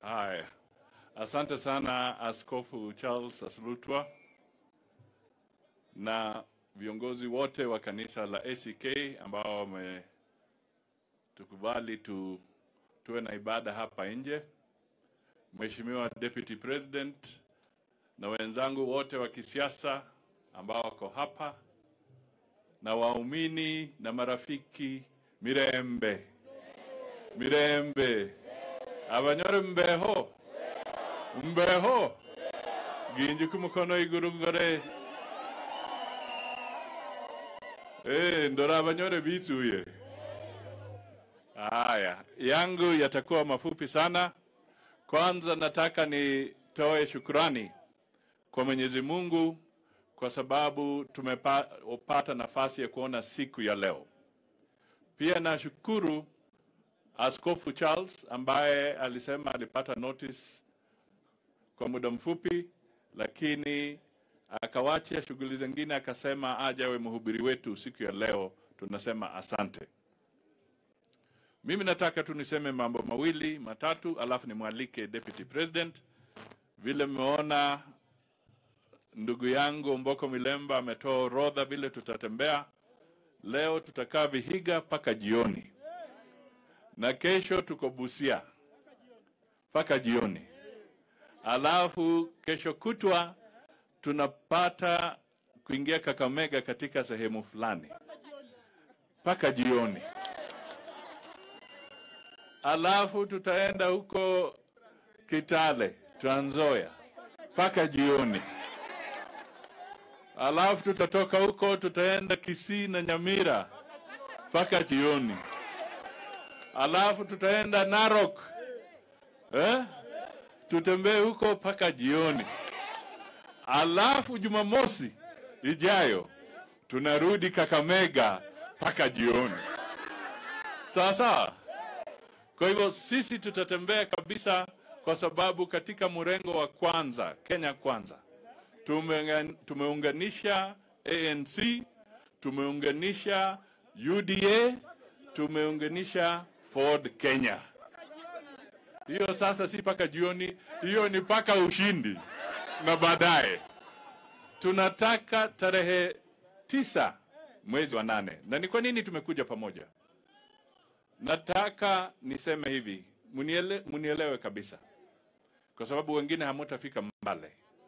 Haya, asante sana Askofu Charles Aslutwa na viongozi wote wa kanisa la ACK ambao wametukubali tu, tuwe na ibada hapa nje. Mheshimiwa Deputy President na wenzangu wote wa kisiasa ambao wako hapa na waumini na marafiki, mirembe mirembe abanyore mbeho mbeho ginji kumukono iguru gore eh ndora abanyore bituye haya yangu yatakuwa mafupi sana kwanza nataka nitoe shukrani kwa Mwenyezi Mungu kwa sababu tumepata nafasi ya kuona siku ya leo. Pia nashukuru Askofu Charles ambaye alisema alipata notice kwa muda mfupi, lakini akawacha shughuli zingine, akasema aje awe mhubiri wetu siku ya leo. Tunasema asante. Mimi nataka tu niseme mambo mawili matatu, alafu nimwalike Deputy President. Vile mmeona ndugu yangu Mboko Milemba ametoa orodha vile tutatembea leo. Tutakaa Vihiga mpaka jioni, na kesho tuko Busia mpaka jioni, alafu kesho kutwa tunapata kuingia Kakamega katika sehemu fulani mpaka jioni, alafu tutaenda huko Kitale, Trans Nzoia mpaka jioni alafu tutatoka huko tutaenda Kisii na Nyamira mpaka jioni, alafu tutaenda Narok eh? tutembee huko mpaka jioni, alafu Jumamosi ijayo tunarudi Kakamega mpaka jioni. Sawa sawa. Kwa hivyo sisi tutatembea kabisa, kwa sababu katika mrengo wa kwanza, Kenya kwanza Tumeungan- tumeunganisha ANC, tumeunganisha UDA, tumeunganisha Ford Kenya. Hiyo sasa si mpaka jioni, hiyo ni mpaka ushindi na baadaye. Tunataka tarehe tisa mwezi wa nane. Na ni kwa nini tumekuja pamoja? Nataka niseme hivi, muniele, munielewe kabisa, kwa sababu wengine hamutafika mbale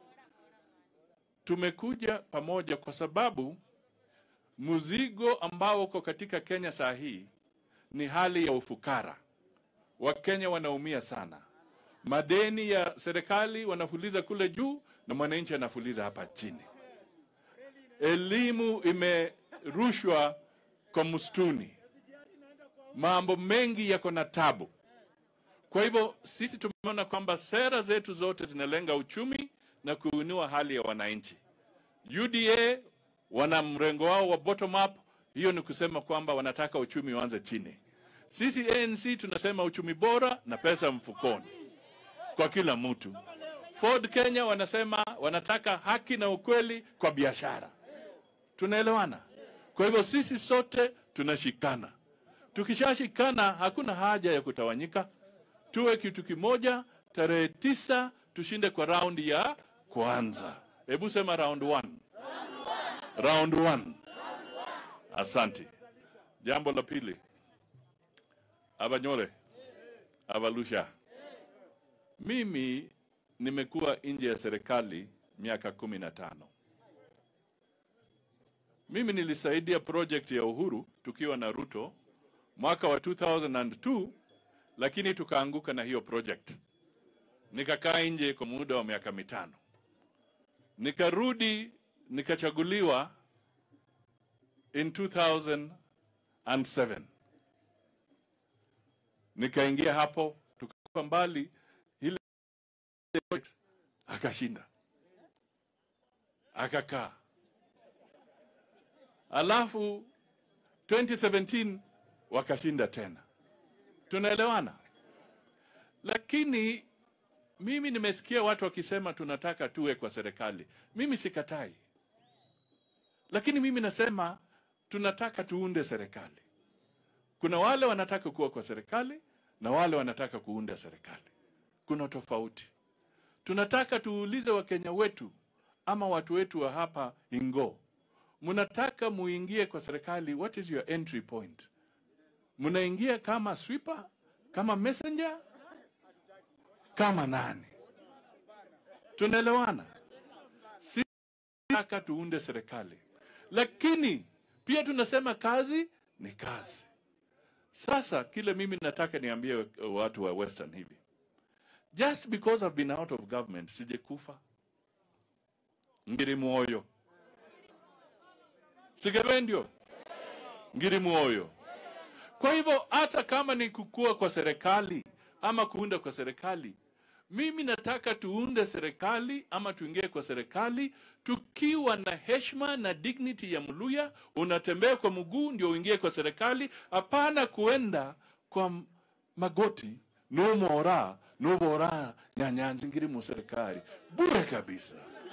tumekuja pamoja kwa sababu mzigo ambao uko katika Kenya saa hii ni hali ya ufukara. Wakenya wanaumia sana, madeni ya serikali wanafuliza kule juu na mwananchi anafuliza hapa chini. Elimu imerushwa kwa msituni, mambo mengi yako na tabu. Kwa hivyo sisi tumeona kwamba sera zetu zote zinalenga uchumi na kuinua hali ya wananchi. UDA wana mrengo wao wa bottom up, hiyo ni kusema kwamba wanataka uchumi uanze chini. Sisi ANC tunasema uchumi bora na pesa mfukoni kwa kila mtu. Ford Kenya wanasema wanataka haki na ukweli kwa biashara. Tunaelewana? Kwa hivyo sisi sote tunashikana. Tukishashikana hakuna haja ya kutawanyika, tuwe kitu kimoja. Tarehe tisa tushinde kwa raundi ya kwanza. Hebu sema round one. Round one. Asante. Jambo la pili, Abanyore, Abalusha, mimi nimekuwa nje ya serikali miaka kumi na tano. Mimi nilisaidia project ya Uhuru tukiwa na Ruto mwaka wa 2002 lakini tukaanguka na hiyo project. Nikakaa nje kwa muda wa miaka mitano, nikarudi nikachaguliwa in 2007 nikaingia hapo, tukakuwa mbali ile akashinda, akakaa, alafu 2017 wakashinda tena. Tunaelewana? Lakini mimi nimesikia watu wakisema tunataka tuwe kwa serikali. Mimi sikatai, lakini mimi nasema tunataka tuunde serikali. Kuna wale wanataka kuwa kwa serikali na wale wanataka kuunda serikali. kuna tofauti. Tunataka tuulize Wakenya wetu ama watu wetu wa hapa Ingo, mnataka muingie kwa serikali, what is your entry point? Mnaingia kama sweeper, kama messenger, kama nani? Tunaelewana? Si tunataka tuunde serikali, lakini pia tunasema kazi ni kazi. Sasa kile mimi nataka niambie watu wa Western hivi, just because I've been out of government sijekufa, ngiri muoyo, sigewendio ngiri muoyo. Kwa hivyo hata kama ni kukua kwa serikali ama kuunda kwa serikali, mimi nataka tuunde serikali ama tuingie kwa serikali tukiwa na heshima na dignity ya Mluya. Unatembea kwa mguu ndio uingie kwa serikali, hapana kuenda kwa m- magoti numora nubora nyanyanzi ngiri mu serikali bure kabisa.